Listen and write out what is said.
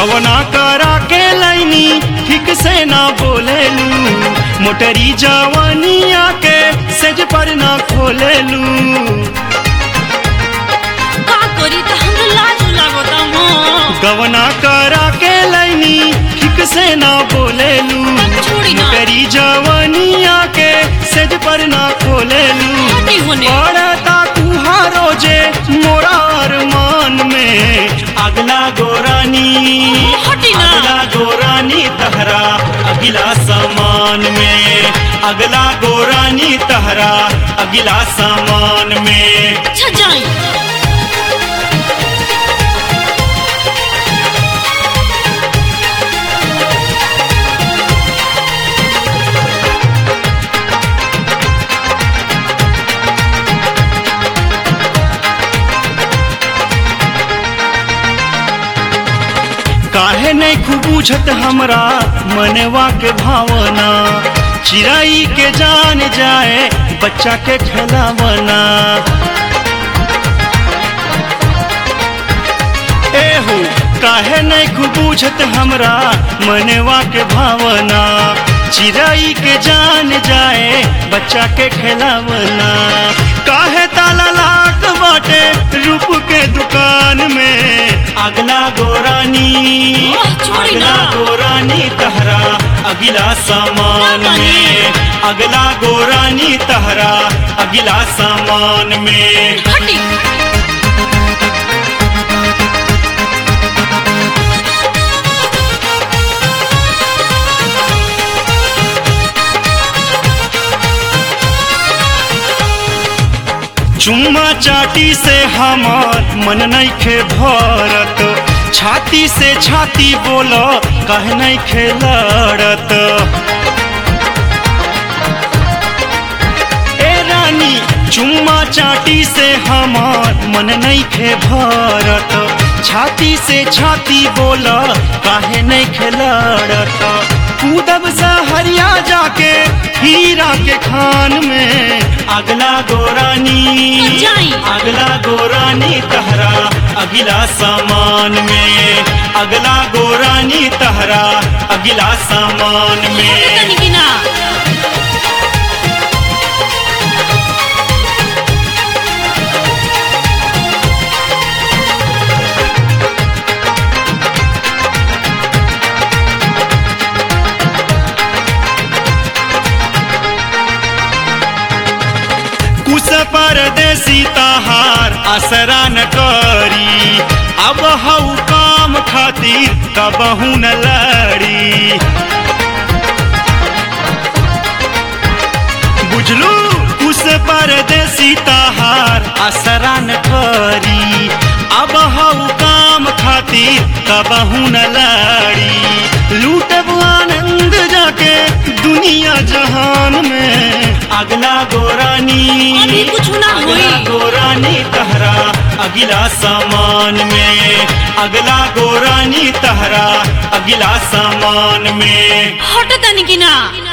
गवना करा के लाइनी ठीक से ना बोलेलू मोटरी जवानिया के सेज पर ना खोलेलू का करी त हमरा लाज लागता हो गवना करा के लाइनी ठीक से ना बोलेलू छोड़ी ना। मोटरी जवानिया के सेज पर ना खोलेलू हटी होने पड़ता तुहारो जे मोरा अरमान में अगला गोरानी हटी ना। अगला गोरानी तहरा अगला सामान में अगला गोरानी तहरा अगला सामान में अच्छा जाई काहे नहीं खूब बुझत हमरा मनवा के भावना चिड़ाई के जान जाए बच्चा के खिलावना एहू काहे नहीं खूब बुझत हमरा मनवा के भावना चिड़ाई के जान जाए बच्चा के खिलावना काहे ताला लाट बाटे रूप के दुकान में अगला गोरानी ओह, छोड़ी ना। अगला गोरानी तहरा अगला सामान ना मानी। में अगला गोरानी तहरा अगला सामान में हटी चुम्मा चाटी से हमार मन नइखे भरत छाती से छाती बोलो कह नइखे लड़त ए रानी चुम्मा चाटी से हमार मन नइखे भरत छाती से छाती बोलो काहे नइखे लड़त कूदब सहरिया जाके हीरा के खान में अगला गोरानी जाई। अगला गोरानी तहरा अगला सामान में अगला गोरानी तहरा अगला सामान में तनी की ना कुछ परदेसी तहार असरा न करी अब हऊ काम खातिर कबहू न लड़ी बुझलू कुछ परदेसी तहार असरा न करी अब हऊ काम खातिर कबहू न लड़ी लूटब आनंद जाके दुनिया जहान में अगला गोरानी अभी कुछ ना होई। अगला गोरानी तहरा अगला सामान में अगला गोरानी तहरा अगला सामान में हट तनी की ना